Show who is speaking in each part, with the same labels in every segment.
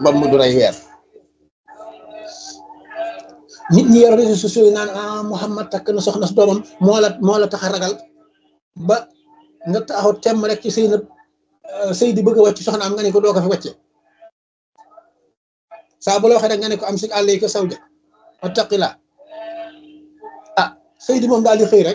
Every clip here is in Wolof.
Speaker 1: mbamb du rey weer nit ñi yor réseaux sociaux yi naan ah Muhammad takk na soxna si doomam moo la moo la tax a ragal ba nga taxaw temm rek ci sëy na sëy di bëgg a wàcc soxna am nga ne ko doo ko fi wàcce saa bu la waxee rek nga ne ko am si àll yi ko saw ja attaqila ah sëy di moom daal di xëy rek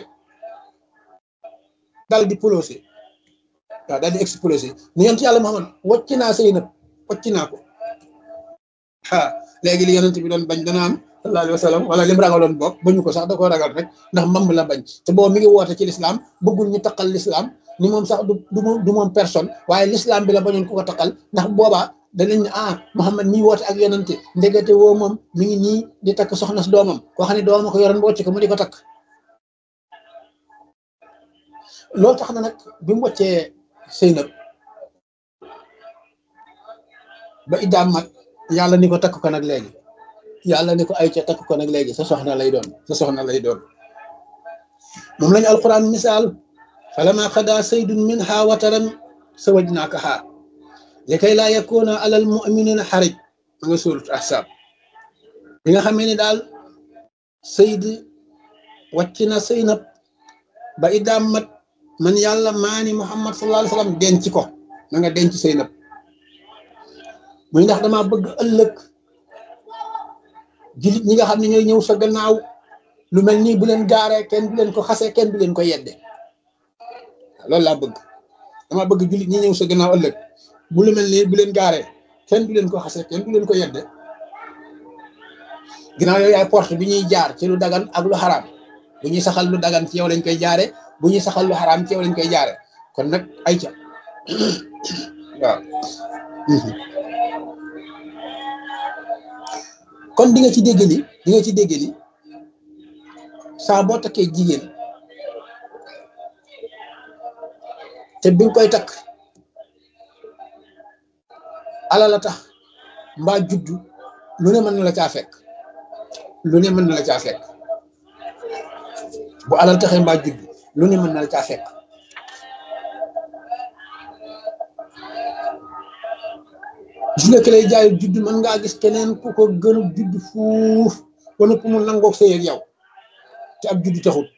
Speaker 1: daal di polosé waaw daal di explosé ni yonent yàlla Muhammad wàcc naa sëy nag wàcc naa ko ah léegi li yonent bi doon bañ dana am sallallahu alayhi wa sallam wala lim ragaloon bokk bañu ko sax da koo ragal rek ndax mamb la bañ te boobu mi ngi woote ci lislaam bëggul ñu taqal lislaam ni moom sax du du moom personne waaye lislaam bi la bañoon ku ko taqal ndax boobaa danañ ne ah Muhammad mi woote ak yonante ndegete woo moom mi ngi nii di takk soxna si doomam koo xam ne doomam ko yoroon wocc ko mu di ko takk loolu tax na nag bi mu wàccee Seynab ba iddaam mat yàlla ni ko takk ko nag léegi yàlla ni ko ay ca takk ko nag léegi sa soxna lay doon sa soxna lay doon moom lañu alquran misaal falama xada saydun minha wataran sawajnaakaha likay laa yakuna alal muminina xarij ma nga suurat ahsab bi nga xamee ni daal sayd wàcc na Seynab ba iddaam mat man yàlla maani muhammad sallallahu alayhi wasallam denc ko na nga denc Seynab muy ndax dama bëgg ëllëg jullit ñi nga xam ne ñooy ñëw sa gannaaw lu mel nii bu leen gaaree kenn du leen ko xasee kenn du leen ko yedde loolu laa bëgg dama bëgg jullit ñi ñëw sa gannaaw ëllëg bu lu mel nii bu leen gaaree kenn du leen ko xasee kenn du leen ko yedde ginnaaw yooyu yaay porte bi ñuy jaar ci lu dagan ak lu xaraam bu ñuy saxal lu dagan ci yow lañ koy jaare bu ñuy saxal lu xaraam ci yow lañ koy jaare kon nag ay ca waaw kon di nga ci dégg ni di nga ci dégg ni saa boo takkee jigéen te bi nga koy takk ala la tax mbaa juddu lu ne mën na la caa fekk lu ne mën na la caa fekk bu alal taxee mbaa juddu lu ne mën na la caa fekk gis nga ki lay jaay judd mën ngaa gis keneen ku ko gën a judd fuuf ba nëpp mu nangoog sëy ak yow te ab judd taxut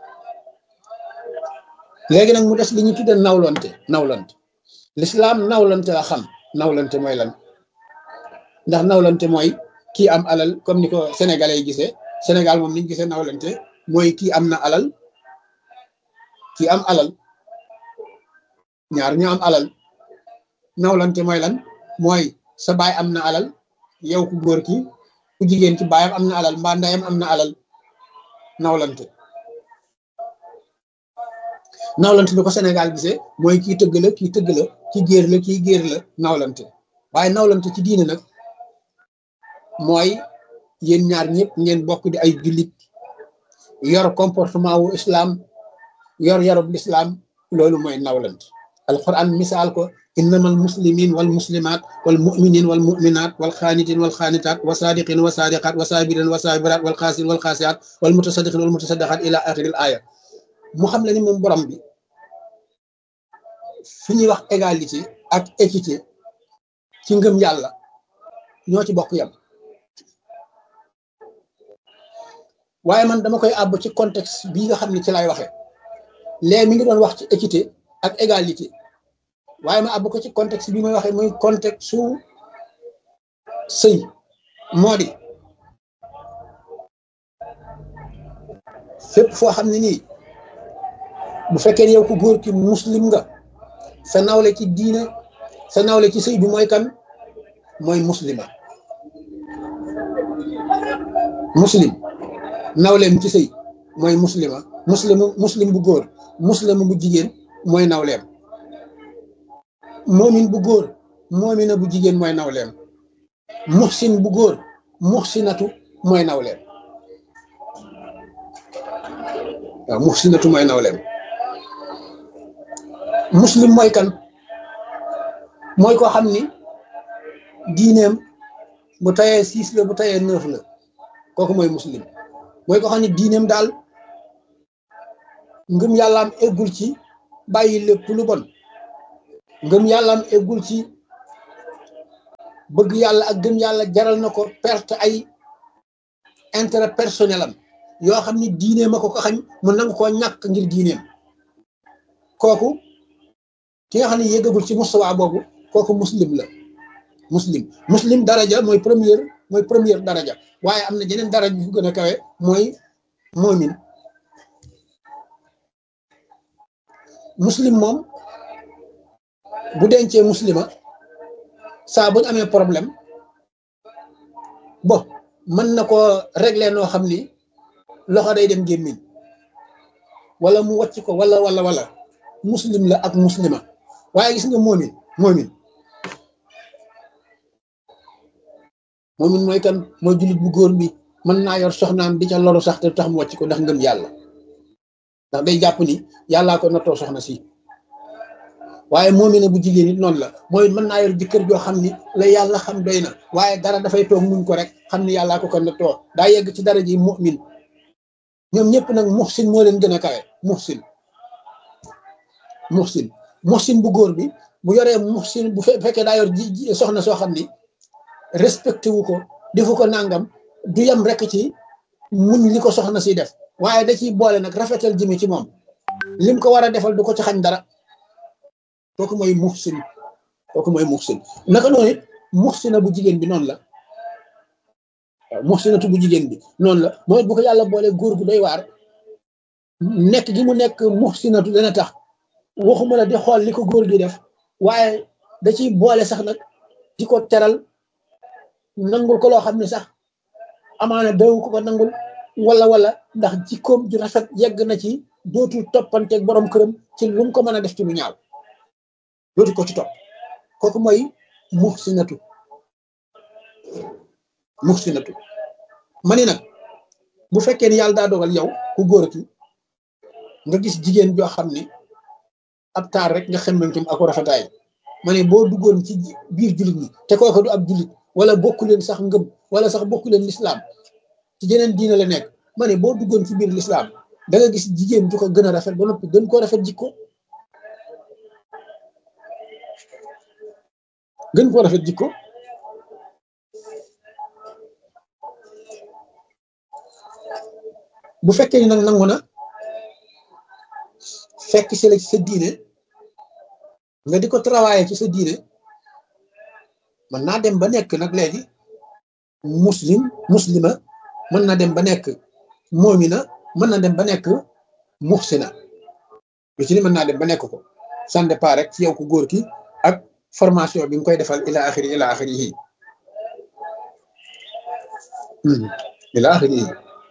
Speaker 1: léegi nag mu des li ñu tudde nawlante nawlante lislaam nawlante la xam nawlante mooy lan ndax nawlante mooy kii am alal comme ni ko sénégalais yi gisee sénégal moom ni ñu gisee nawlante mooy kii am na alal kii am alal ñaar ñu am alal nawlante mooy lan mooy sa baay am na alal yow ku góor ki ku jigéen ki baayam am na alal mbaa ndeyam am na alal nawlante nawlante bi ko Sénégal gisee mooy kii tëgg la kii tëgg la kii géer la kii géer la nawlante waaye nawlante ci diine nag mooy yéen ñaar ñëpp ngeen bokk di ay jullit yor comportement wu islam yor yarub l'islam loolu mooy nawlante alquran misaal ko innama almuslimin walmuslimat walmuminin walmuminat walxaanitin walxaanitat wasadiqin wasadiqat wasabirin wasabirat walxaasin walxaasiat walmutasadiqin walmutasadaqat ila axiril aya mu xam le ni moom borom bi fi ñuy wax égalité ak équité ci ngëm yàlla ñoo ci bokk yam waaye man dama koy àbb ci contexte bii nga xam ne ci lay waxe lee mi ngi doon wax ci équité ak égalité waaye ma àbb ko ci contexte bi may waxee muy contexte su sëy moo di fépp foo xam ne nii bu fekkee yow ku góor ki muslim nga sa nawle ci diine sa nawle ci sëy bi mooy kan mooy muslima muslim nawleem ci sëy mooy muslima muslim muslim bu góor muslim bu jigéen mooy nawleem moomin bu góor moomina bu jigéen mooy nawleem muxsin bu góor muxsinatu mooy nawleem waaw muxsinatu mooy nawleem muslim mooy kan mooy koo xam ni diineem bu tayee six la bu tayee neuf la kooku mooy muslim mooy koo xam ne diineem daal ngëm yàllaam eggul ci bàyyi lépp lu bon ngëm yàllaam eggul ci bëgg yàlla ak gëm yàlla jaral na ko perte ay intérêt personnel am yoo xam ni diineem a ko ko xañ mu nangu koo ñàkk ngir diineem kooku ki nga xam ne yëggagul ci mustawa boobu kooku muslim la muslim muslim daraja mooy première mooy première daraja waaye am na jeneen daraja yu gën a kawe mooy moomin muslim moom bu dencee muslima saa buñ amee problème bon mën na ko régler noo xam ni loxo day dem gémmiñ wala mu wàcc ko wala wala wala muslim la ak muslima waaye gis nga moomin moomin moomin mooy kan mooy jullit bu góor bi mën naa yor soxnaam di ca loru sax te tax mu wàcc ko ndax ngëm yàlla ndax day jàpp ni yàllaa ko nattoo soxna si waaye moomine bu jigéen it noonu la mooy mën naa yor jëkkër joo xam ni la yàlla xam doy na waaye dara dafay toog muñ ko rek xam ni yàllaa ko ko nattoo daa yegg ci dara ji mu'min ñoom ñëpp nag muhsin moo leen gën a kawe muhsin muhsin muhsin bu góor bi bu yoree muhsin bu fekkee daa yor ji soxna soo xam ni respecté wu ko defu ko nangam du yem rek ci muñ li ko soxna si def waaye da ciy boole nag rafetal jëme ci moom lim ko war a defal du ko ci xañ dara kooku mooy muhsin kooku mooy muhsin naka noonu it muhsina bu jigéen bi noonu la waaw muhsinatu bu jigéen bi noonu la mooy bu ko yàlla boole góor gu doy waar nekk gi mu nekk muhsinatu dana tax waxuma la di xool li ko góor gi def waaye da ciy boole sax nag di ko teral nangul ko loo xam ne sax amaana daw ko ko nangul wala wala ndax jikkoom ju rafet yegg na ci dootul toppanteeg borom këram ci lu mu ko mën a def ci lu ñaaw dootu ko ci topp kooku mooy muhsinatu muhsinatu ma ni nag bu fekkee ni yàlla daa dogal yow ku góor ki nga gis jigéen joo xam ni ab taar rek nga xemmantum ak rafetaay ma ne boo duggoon ci biir jullit ñi te kooku du ab jullit wala bokku leen sax ngëm wala sax bokku leen lislaam ci jeneen diina la nekk ma ne boo duggoon ci biir lislaam da nga gis jigéen ju ko gën a rafet ba noppi gën koo rafet jikko gën koo rafet jikko bu fekkee ni nag nangu na fekk si la ci sa diine nga di ko travailler ci sa diine mën naa dem ba nekk nag léegi muslim muslima mën na dem ba nekk moomina mën na dem ba nekk muhsina lu ci ni mën naa dem ba nekk ko ça dépend rek ci yow ku góor ki ak formation bi nga koy defal ila axiri ila axiri yi ila axiri yi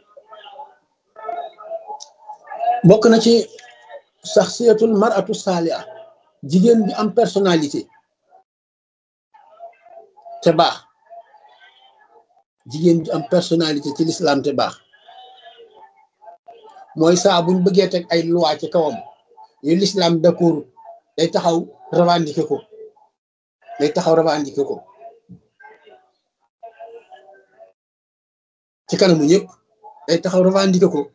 Speaker 1: bokk na ci saxsiyatul maratu saaliha jigéen bi am personnalité te baax jigéen bi am personnalité ci l'islam te baax mooy saa buñ bëggee teg ay loi ci kawam yu l'islam d'accord day taxaw revendiquer ko day taxaw revendiquer ko ci kanamu ñëpp day taxaw revendiquer ko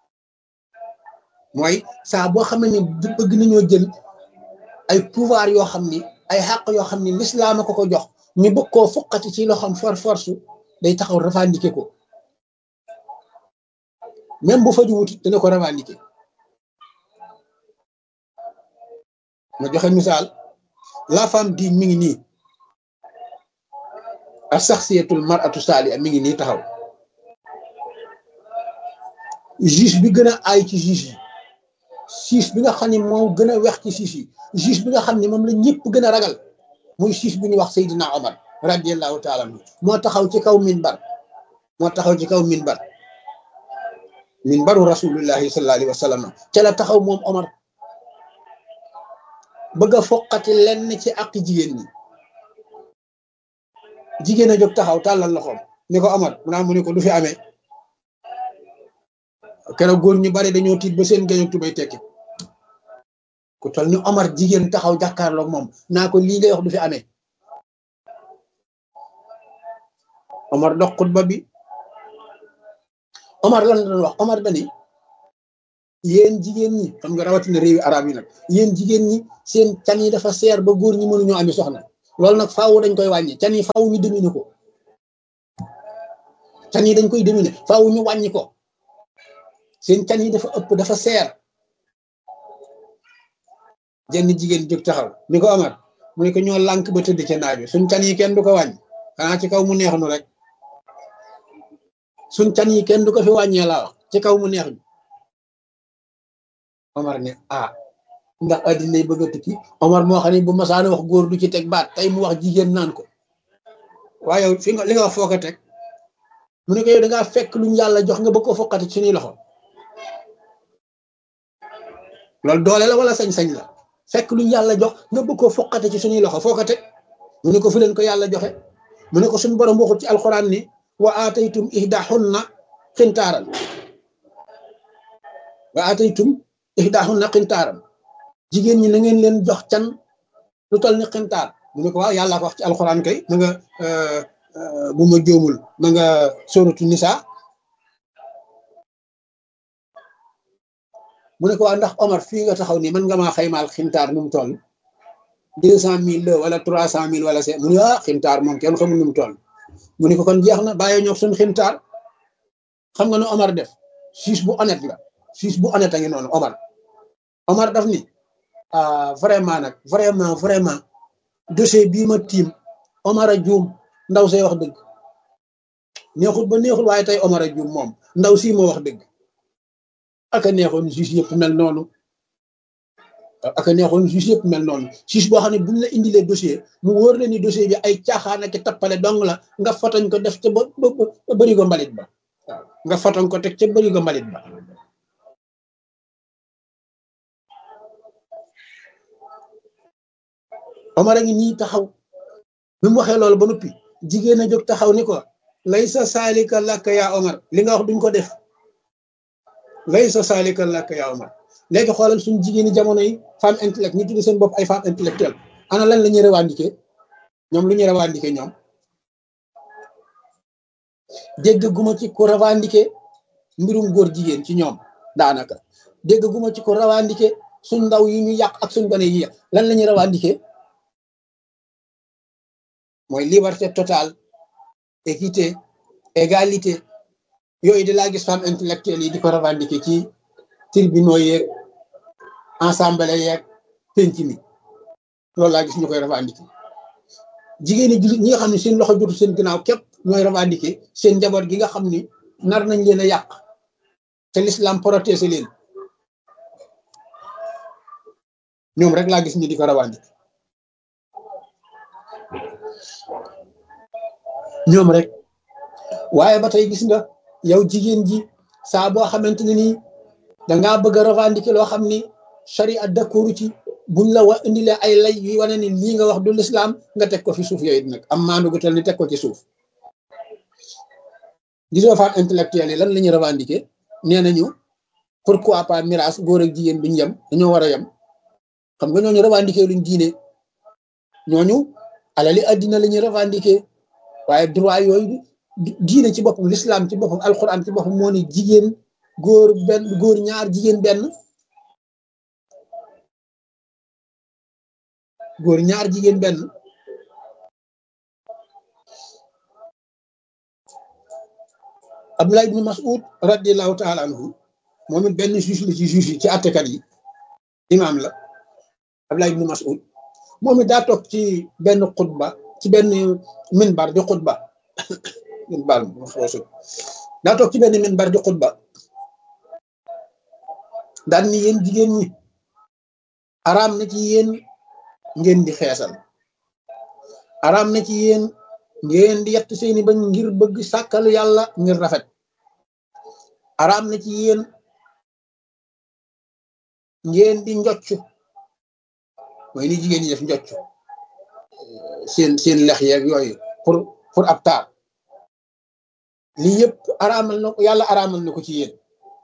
Speaker 1: mooy saa boo xam ne bëgg nañoo jël ay pouvoir yoo xam ni ay xàq yoo xam ni l'islam a ko ko jox ñu bëgg koo fuqati ci loxoom for force day taxaw revendiquer ko même bu fa ju wuti dana ko revendiquer ma joxe misaal la femme digne mi ngi nii ak saxsiyatul maratu saaliha mi ngi nii taxaw juge bi gën a aay ci juge yi juge bi nga xam ne moo gën a wex ci juge yi juge bi nga xam ne moom la ñëpp gën a ragal muy juge bi ñuy wax Seydina Omar radiallahu taala anhu moo taxaw ci kaw minbar moo taxaw ci kaw minbar minbaru rasulillahi sallallahu alayhi wa sallam ca la taxaw moom Omar bëgg a foqati lenn ci ak jigéen ñi jigéen a jóg taxaw tàllal loxoom ni ko Omar mu naa mu ne ko du fi amee keroog góor ñu bari dañoo tiit ba seen gañu tubay tekki ku tol ni Omar jigéen taxaw jàkkaarloog moom naa ko lii ngay wax du fi amee Omar dox xutba bi Omar lan la doon wax Omar dani yéen jigéen ñi xam nga rawatina réewi arab yi nag yéen jigéen ñi seen can yi dafa seer ba góor ñi mënuñoo ami soxna loolu nag faaw dañ koy wàññi can yi faaw ñu dominer ko can yi dañ koy dominer faaw ñu wàññi ko seen can yi dafa ëpp dafa seer jenn jigéen jóg taxaw ni ko Omar mu ne ko ñoo lànk ba tëdd ca naaj bi suñ can yi kenn du ko wàññi xanaa ci kaw mu neex nu rek suñ can yi kenn du ko fi wàññee laa wax ci kaw mu neex ñu Omar ne ah ndax addina yi bëgg a tukki Omar moo xam ne bu masaana wax góor du ci teg baat tey mu wax jigéen naan ko waaye yow fi nga li nga wax foo ko teg mu ne ko yow da ngaa fekk luñ yàlla jox nga bëgg ko fokkati ci suñuy loxo loolu doole la wala sañ-sañ la fekk luñ yàlla jox nga bëgg ko fokkati ci suñuy loxo foo ko teg mu ne ko fu leen ko yàlla joxe mu ne ko suñu borom waxut ci alxuraan ni wa aataytum ihdahunna xintaaran wa aataytum ihdahunna xintaaran jigéen ñi na ngeen leen jox can lu toll ni xintaar mu ne ko waaw yàlla ko wax ci alxuraan kay na nga bu ma jóomul na nga sóoratu nisa mu ne ko waaw ndax Omar fii nga taxaw nii mën nga maa xaymaal xintaar nu mu toll deux cent mille la wala trois cent mille wala c'est mu ne ah xintaar moom kenn xamul nu mu toll mu ne ko kon jeex na bàyyi ñox suñ xintaar xam nga nu Omar def siis bu honnête la siis bu honnête a ngi noonu Omar Omar daf ni ah vraiment nag vraiment vraiment dossier bii ma tiim Omar a juum ndaw say wax dëgg neexul ba neexul waaye tey Omar a juum moom ndaw sii moo wax dëgg aka neexoon juge yëpp mel noonu aka neexoon juge yëpp mel noonu juge boo xam ne buñ la indilee dossier mu wóor la ni dossier bi ay caaxaan ak tappale dong la nga fotoñ ko def ca ba ba bëri ko mbalit ba waaw nga fotoñ ko teg ca bëri ko mbalit ba Omar a ngi nii taxaw bi mu waxee loolu ba noppi jigéen a jóg taxaw ni ko lay sa saalika làkk yaa Omar li nga wax duñ ko def lay sa saalika làkk yaa Omar léegi xoolal suñu jigéeni jamono yi femme intellect ñu tudde seen bopp ay femme intellectuelle ana lan la ñuy revendiquer ñoom lu ñuy revendiquer ñoom dégg guma ci ko revendiquer mbirum góor jigéen ci ñoom daanaka dégg guma ci ko revendiquer suñ ndaw yi ñu yàq ak suñ gone yi yàq lan la ñuy revendiquer mooy liberté totale équité égalité yooyu di laa gis femme intellectuelle yi di ko revendiquer ci tribunaux yeeg ensemble yeeg penc mi loolu laa gis ñu koy revendiquer jigéeni jullit ñi nga xam ne seen loxo jotu seen ginnaaw képp ñooy revendiquer seen njaboot gi nga xam ni nar nañ leen a yàq te l'islam protéger leen ñoom rek laa gis ñu di ko revendiquer ñoom rek waaye ba tey gis nga yow jigéen ji saa boo xamante ne nii dangaa bëgg a revendiquer loo xam ni charia d'accord ci buñ la wa indilee ay lay yu wane ni lii nga wax du l'islam nga teg ko fi suuf yooyu nag am maandu gu tel ni teg ko ci suuf gisoo femme intellectuelle yi lan la ñuy revendiquer nee nañu pourquoi pas miraas góor ak jigéen duñ yem dañoo war a yem xam nga ñooñu revendiquer luñ diine ñooñu alali addina la ñuy revendiquer waaye droit yooyu diine ci boppam l'islam ci boppam alquran ci boppam moo ne jigéen góor benn góor ñaar jigéen benn góor ñaar jigéen benn Abdullah ibn Mas'ud radiallahu taala anhu moom it benn juge la ci juge yi ci àttekat yi imaam la Abdullah ibn Mas'ud moom it daa toog ci benn xutba ci benn minbar di xutba minbar daa toog ci benn minbar di xutba daan ni yéen jigéen ñi araam na ci yéen ngeen di xeesal araam na ci yéen ngeen di yett seeni bañ ngir bëgg sàkkal yàlla ngir rafet araam na ci yéen ngeen di njocc mooy ni jigéen ñi def njocc seen seen lex yeeg yooyu pour pour ab taar lii yëpp araamal na ko yàlla araamal na ko ci yéen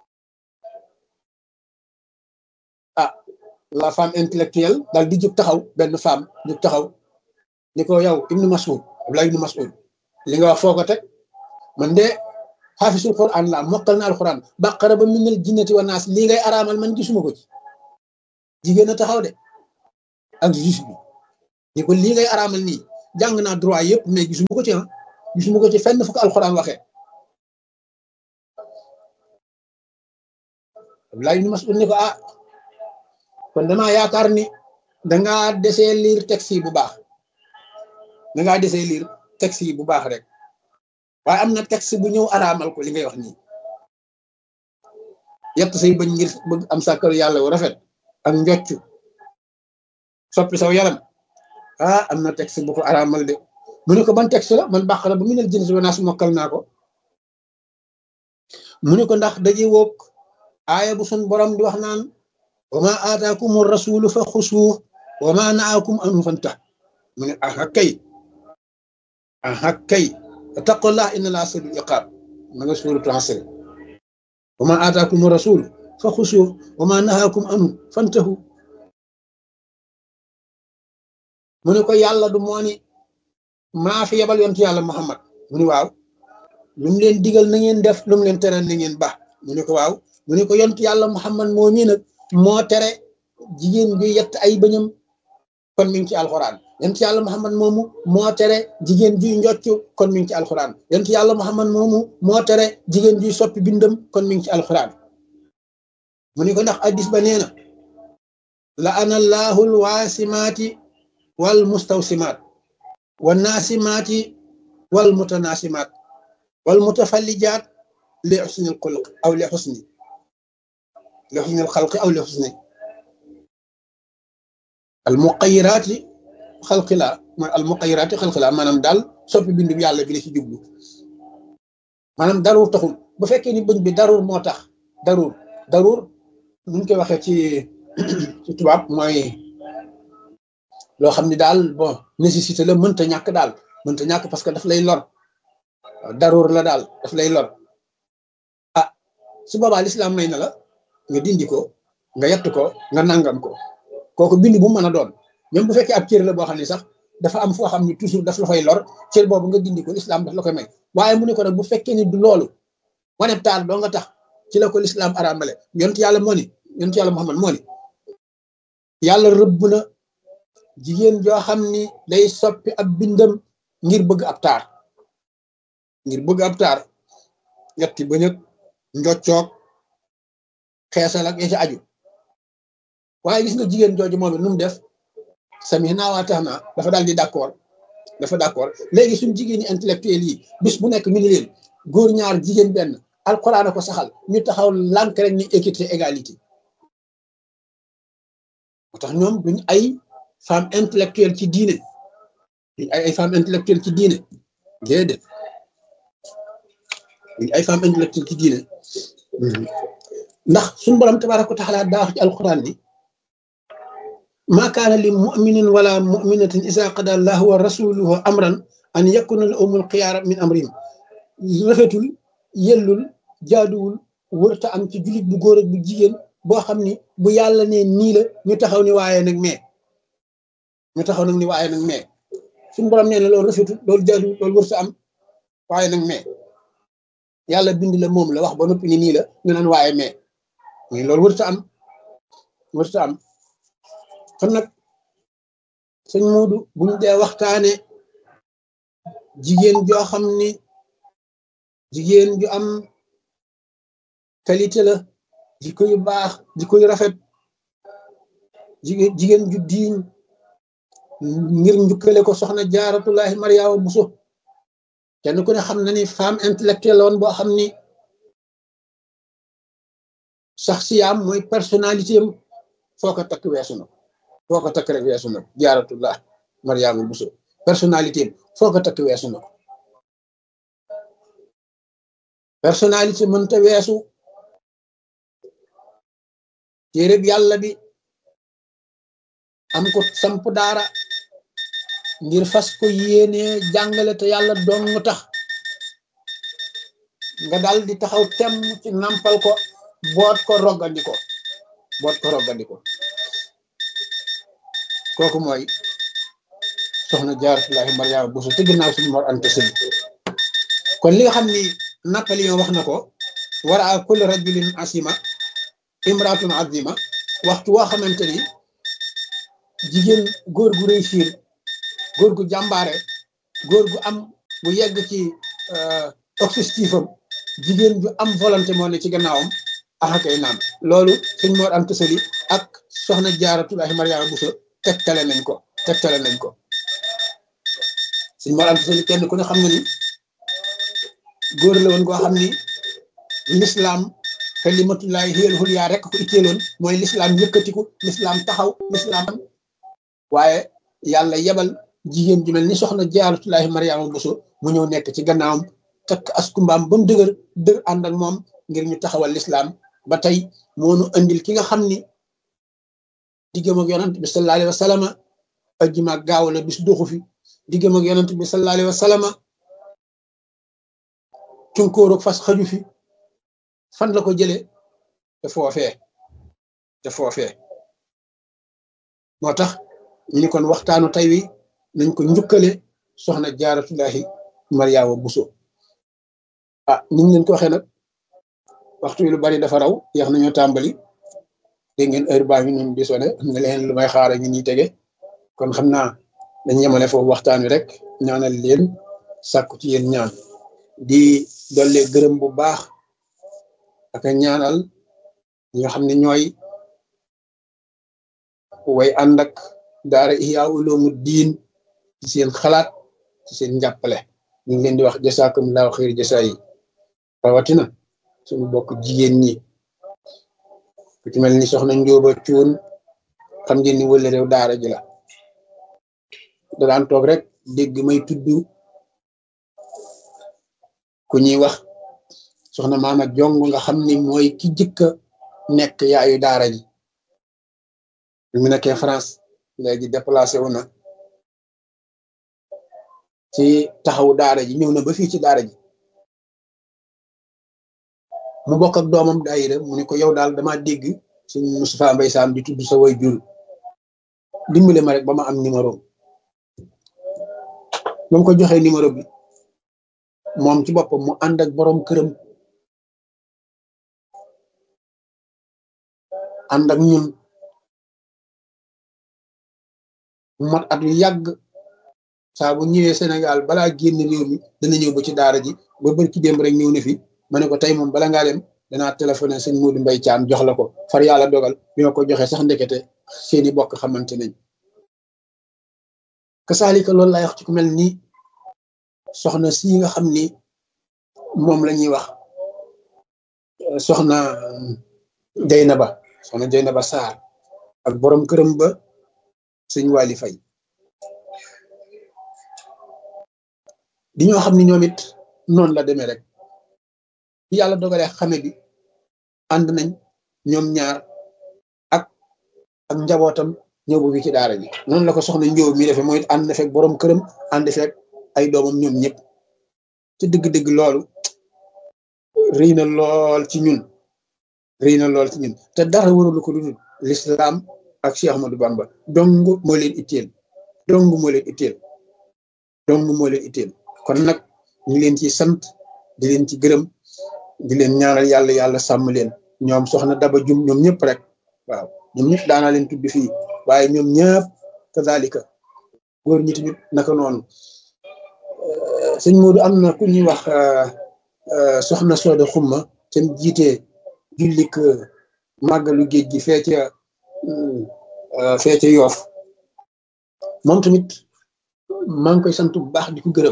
Speaker 1: ah la femme intellectuelle daal di jóg taxaw benn femme jóg taxaw ni ko yow ibnu Mas'ud Abdullah ibnu Mas'ud li nga wax foo ko teg man de xaafisul Qur'an la mokkal na alquran baqara ba minal jinnati wa naas lii ngay araamal man gisuma ko ci jigéen a taxaw de ak juge bi ni ko lii ngay araamal nii jàng naa droit yëpp mais gisuma ko ci ah gisuma ko ci fenn fu ko alxuraan waxee Abdoulaye ibn Mas'ud ni ko ah kon damaa yaakaar ni dangaa desee liir texte yi bu baax dangaa desee liir texte yi bu baax rek waaye am na texte bu ñëw araamal ko li ngay wax nii yett say bañ ngir bëgg am sàkkal yàlla wu rafet ak njoccu soppi saw yaram ah am na texte bu ko araamal de mu ne ko ban texte la man bàq la ba mu ne jën si wanaas mokkal naa ko mu ne ko ndax daje woog aaya bu sun borom di wax naan wa ma aataakum rasulu fa xusuuh wa ma naakum anu fanta mu ne aha kay aha kay taqullah inna laa sadul iqaab ma nga suuratu Asr wa ma aataakum rasul fa xusuuh wa ma nahaakum anu fantahu mu ne ko yàlla du moo ni maa fi yebal yontu yàlla Muhammad mu ne waaw lu mu leen digal na ngeen def lu mu leen tere na ngeen ba mu ne ko waaw mu ne ko yontu yàlla Muhammad moo mii nag moo tere jigéen bi yett ay bëñam kon mi ngi ci alxuraan yontu yàlla Muhammad moomu moo tere jigéen juy njoccu kon mi ngi ci alxuraan yontu yàlla Muhammad moomu moo tere jigéen juy soppi bindam kon mi ngi ci alxuraan mu ne ko ndax addis ba nee na la ana allahul waasimaati wal mustawsimaat wa naasimaati wal mutanaasimaat wal mutafallijaat li xusnil xulq aw li xusni li xusnil xalqi aw li xusni al muqayiraati xalqi la mooy al muqayiraati xalqi la maanaam daal soppi bindu yàlla bi la ci jublu maanaam daruur taxul bu fekkee ni bëñ bi daruur moo tax daruur daruur nuñ koy waxee ci ci tubaab mooy loo xam ne daal bon nécessité la mënta ñàkk daal mënta ñàkk parce que daf lay lor daruur la daal daf lay lor ah su boobaa lislaam may na la nga dindi ko nga yett ko nga nangam ko kooku bind bu mën a doon même bu fekkee ab cër la boo xam ne sax dafa am foo xam ne toujours daf la fay lor cër boobu nga dindi ko lislaam daf la koy may waaye mu ne ko nag bu fekkee ni du loolu wane taal doo nga tax ci la ko lislaam araamale yonent yàlla moo ni yonent yàlla Muhammad moo ni yàlla rëbb na jigéen joo xam ni day soppi ab bindam ngir bëgg ab taar ngir bëgg ab taar ñetti bëñëg njoccoog xeesal ak ya ci aju waaye gis nga jigéen jooju moom it nu mu def sami naa waa tax naa dafa daal di d'accord dafa d'accord léegi suñ jigéen ñi intellectuel yi bis bu nekk mi ngi leen góor ñaar jigéen benn alxuraan a ko saxal ñu taxaw lànk rek ni équité égalité moo tax ñoom duñ ay femme intellectuelle ci diine duñ ay ay femme intellectuelle ci diine déedéet duñ ay femme intellectuelle ci diine ndax suñu borom tabaaraka wa taala daa wax ci alxuraan ni maa kaana li muminin wala muminatin isa qada allahu wa rasuluhu amran an yakuna lahumul xiyaara min amrihim rafetul yellul jaaduwul wërta am ci jullit bu góor ak bu jigéen boo xam ni bu yàlla ne nii la ñu taxaw ni waaye nag mais ñu taxaw nag ni waaye nag mais suñu borom nee na loolu rafetul loolu jaaduwul loolu wërta am waaye nag mais yàlla bind la moom la wax ba noppi ni nii la ñu naan waaye mais mais loolu wërta am wërta am kon nag sëñ Moodu buñ dee waxtaane jigéen joo xam ni jigéen ju am qualité la jikko yu baax jikko yu rafet jigéen jigéen ju diiñ ngir njukkale ko soxna jaaratullahi mariama buso kenn ku ne xam na ni femme intellectuelle woon boo xam ni sax siyaam mooy personnalité am foo ko takk weesu na foo ko takk rek weesu na jaaratullah mariama buso personnalité am foo ko takk weesu na ko personnalité mënta weesu téereb yàlla bi am ko samp daara ngir fas ko yéene jàngale te yàlla dong tax nga dal di taxaw temm ci nampal ko boot ko roggandi ko boot ko roggandi ko kooku mooy soxna jaaratullahi mariama buso te ginnaaw suñu mor ante sëñ kon li nga xam ni Napoléon wax na ko war a kulli rajulin asima imratun azima waxtu woo xamante ni jigéen góor gu réussir góor gu jàmbaare góor gu am bu yegg ci objectif am jigéen ju am volonté moo ne ci gannaawam axakay naan loolu sëñ Mor Anta Sali ak soxna Jaaratullaahi Mariama Bousso tegtale nañ ko tegtale nañ ko sëñ Mor Anta Sali kenn ku ne xam nga ni góor la woon koo xam ni lislaam kalimatullaahi hiyal ulyaa rek ko itteeloon mooy lislaam yëkkatiku lislaam taxaw lislaam waaye yàlla yebal jigéen ju mel ni soxna Jaaratullaahi Mariama Bousso mu ñëw nekk ci gannaawam takk askumbaam ba mu dëgër dër ànd ak moom ngir ñu taxawal lislaam ba tey moonu andil ki nga xam ni diggam ak yonant bi sallallahu alayhi wa sallam ajjuma gaaw la bis doxu fi diggam ak yonant bi sallallahu alayhi wa sallam cunkóorog fas xaju fi fan la ko jëlee te foofee te foofee moo tax ñu ni kon waxtaanu tey wi nañ ko njukkale soxna jaaratullahi mariama buso ah ni ñu leen ko waxee nag waxtu wi lu bari dafa raw yeex nañoo tàmbali dégg ngeen heure baa ngi noonu di sone am na leen lu may xaara ñu ñuy tege kon xam naa dañ yemale foofu waxtaan wi rek ñaanal leen sàkku ci yéen ñaan di dollee gërëm bu baax ak ñaanal ñi nga xam ne ñooy way ànd ak daara Ihya Ulumuddin ci seen xalaat ci seen njàppale ñu ngi leen di wax jasaakumullahu xayr jasaa yi rawatina suñu bokk jigéen ñi ku ci mel ni soxna Njóoba Cuun xam ngeen ni wële réew daara ji la da daan toog rek dégg may tudd ku ñuy wax soxna maama jong nga xam ni mooy ki jëkka nekk yaayu daara ji bi mu nekkee France léegi déplacé wu na ci taxawu daara ji ñëw na ba fii ci daara ji mu bokk ak doomam daayira mu ne ko yow daal dama dégg suñ Moustapha Mbaye Sam di tudd sa way jur dimbale ma rek ba ma am numéro ba mu ko joxee numéro bi moom ci boppam mu ànd ak borom këram ànd ak ñun mat at yu yàgg saa bu ñëwee Sénégal balaa génn réew mi dana ñëw ba ci daara ji ba bër ci démb rek ñëw na fi ma ne ko tey moom bala ngaa dem danaa téléphoné sëñ Modou Mbaye Thiam jox la ko far yàlla dogal bi ma ko joxee sax ndekete seeni bokk xamante nañ kasaalika loolu laay wax ci ku mel ni soxna si nga xam ni moom la ñuy wax soxna Jeynaba soxna Jeynaba Sarr ak borom këram ba sëñ Wali Fay di ñoo xam ni ñoom it noonu la demee rek bi yàlla dogalee xame bi ànd nañ ñoom ñaar ak ak njabootam ñëw bu fi ci daara ji noonu la ko soxna njóob mi defee mooy ànd na fekk borom këram ànd fekk ay doomam ñoom ñëpp ci dëgg-dëgg loolu rëy na lool ci ñun rëy na lool ci ñun te dara waralu ko dudul lislaam ak Cheikh Ahmadou Bamba dong moo leen itteel dong moo leen itteel dong moo leen itteel kon nag ñu leen ci sant di leen ci gërëm di leen ñaanal yàlla yàlla sàmm leen ñoom soxna Daba Jum ñoom ñëpp rek waaw ñoom ñëpp daanaa leen tudd fii waaye ñoom ñëpp kazalika góor ñi tamit naka noonu sëñ Modou am na ku ñuy wax soxna Sooda Xumma te jiite jullik màggalu géej gi fee ca fee ca yoof moom tamit maa ngi koy sant bu baax di ko gërëm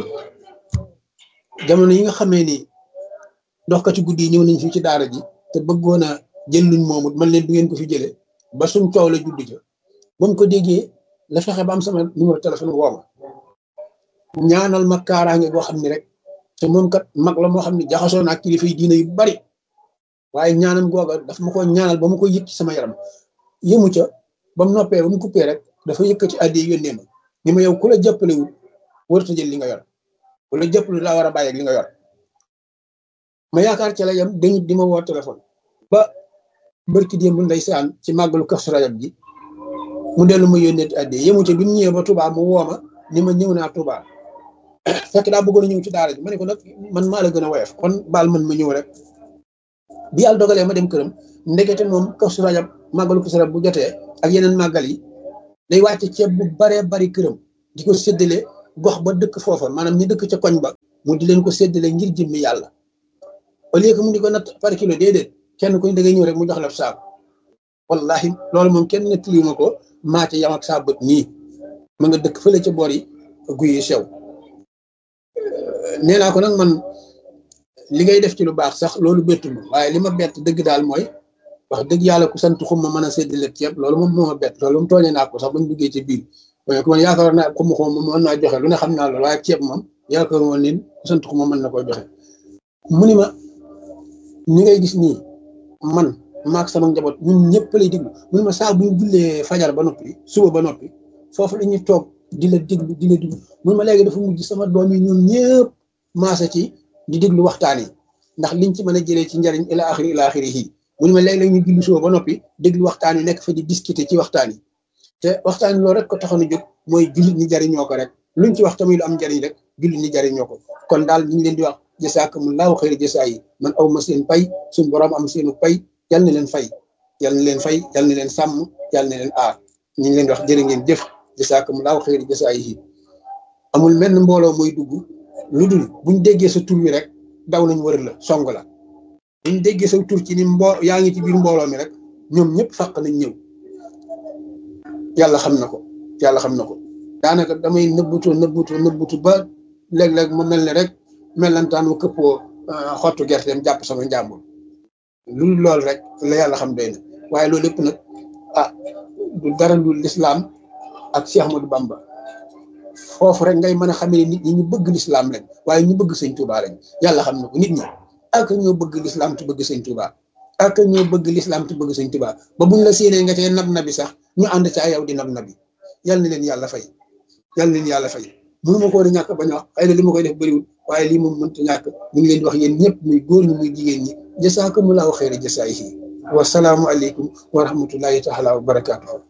Speaker 1: jamono yi nga xamee ni doxkati guddi yi ñëw nañ fii ci daara ji te bëggoon a jël luñ moomut man leen du ngeen ko fi jëlee ba suñ coow la judd ja ba mu ko déggee la fexe ba am sama numéro téléphone woo ma ñaanal ma kaaraange boo xam ne rek te moom kat mag la moo xam ne jaxasoo naa kilifa yi diina yu bari waaye ñaanam googa daf ma ko ñaanal ba ma ko yëg ci sama yaram yëmu ca ba mu noppee ba mu coupé rek dafa yëkkati addi yónnee ma ni ma yow ku la jàppalewul warut a jël li nga yor ku la jàppale laa war a bàyyi ak li nga yor ma yaakaar ci la yam dañu di ma woo téléphone ba barki démb ndeysaan ci màggalu Kazu Rajab ji mu dellu ma yónnee addi yëmu ca bi mu ñëwee ba Touba mu woo ma ni ma ñëw naa Touba fekk daa bëggoon a ñëw ci daara ji ma ne ko nag man maa la gën a woyof kon baal man ma ñëw rek bi yàlla dogalee ma dem këram ndekete moom Kazu Rajab màggalu Kazu Rajab bu jotee ak yeneen màggal yi day wàcce ceeb bu baree bari këram di ko séddale gox ba dëkk foofa maanaam ñi dëkk ca koñ ba mu di leen ko séddale ngir jëmmi yàlla au lieu que mu di ko natt par kilo déedéet kenn kuñ da ngay ñëw rek mu jox la saabu wallahi loolu moom kenn nettali ma ko maa ci yam ak saa bët nii ma nga dëkk fële ca boor yi guy yi sew nee naa ko nag man li ngay def ci lu baax sax loolu bettu ma waaye li ma bett dëgg daal mooy wax dëgg yàlla ku sant xum ma mën a séddale ceeb loolu moom moo ma bett loolu moom tooñee naa ko sax bañ duggee ci biir waaye ku man yaakaar naa xum xum ma mën naa joxe lu ne xam naa loolu waaye ceeb moom yaakaar woon ni ku sant xum ma mën na koy joxe mu ni ma ñi ngay gis nii man maak sama njaboot ñun ñëpp lay diglu mu ni ma saa bu ñu jullee fajar ba noppi suba ba noppi foofu la ñuy toog di la diglu di la diglu mu ni ma léegi dafa mujj sama doom yi ñoom ñëpp maasa ci di diglu waxtaan yi ndax liñ ci mën a jëlee ci njariñ ila axiri ila axiri yi mu ni ma léeg-léeg ñu julli suba ba noppi déglu waxtaan yi nekk fa di discuter ci waxtaan yi te waxtaan yi loolu rek ko taxoon a jóg mooy jullit ñi jariñoo ko rek luñ ci wax tamit lu am njariñ rek jullit ñi jariñoo ko kon daal ñu ngi leen di wax jasaakumullahu xayri jasaa yi man aw ma seen pay suñ borom am seenu pay yal na leen fay yal na leen fay yal na leen sàmm yal na leen aar ñu ngi leen di wax jërë ngeen jëf jasaakumullahu xayri jasaa yi amul menn mbooloo mooy dugg lu dul buñ déggee sa tur wi rek daw nañ wër la song la buñ déggee sa tur ci ni mbo yaa ngi ci biir mbooloo mi rek ñoom ñëpp fàq nañ ñëw yàlla xam na ko yàlla xam na ko daanaka damay nëbbutu nëbbutu nëbbutu ba léeg-léeg mu mel ne rek mellantaan mu këppoo xottu gerteem jàpp sama njàmbur lu lool rek la yàlla xam doy na waaye loolu lépp nag ah du dara lu lislaam ak Cheikh Ahmadou Bamba foofu rek ngay mën a xamee nit ñi ñu bëgg lislaam lañ waaye ñu bëgg sëñ Touba lañ yàlla xam na ko nit ñi ak ñoo bëgg lislaam te bëgg sëñ Touba ak ñoo bëgg lislaam te bëgg sëñ Touba ba buñ la séenee nga cee nab nabi sax ñu ànd ca yow di nab nabi yal na leen yàlla fay yal na leen yàlla fay mënu ma ko woon a ñàkk bañ a wax xëy na li ma koy def bëriwul waaye lii moom mënta ñàkk ñu ngi leen di wax yéen ñëpp muy góor ñi muy jigéen ñi jasaakumullahu xayra jasaayihi wa salaamu aleykum wa rahmatullahi taala wa barakaatuhu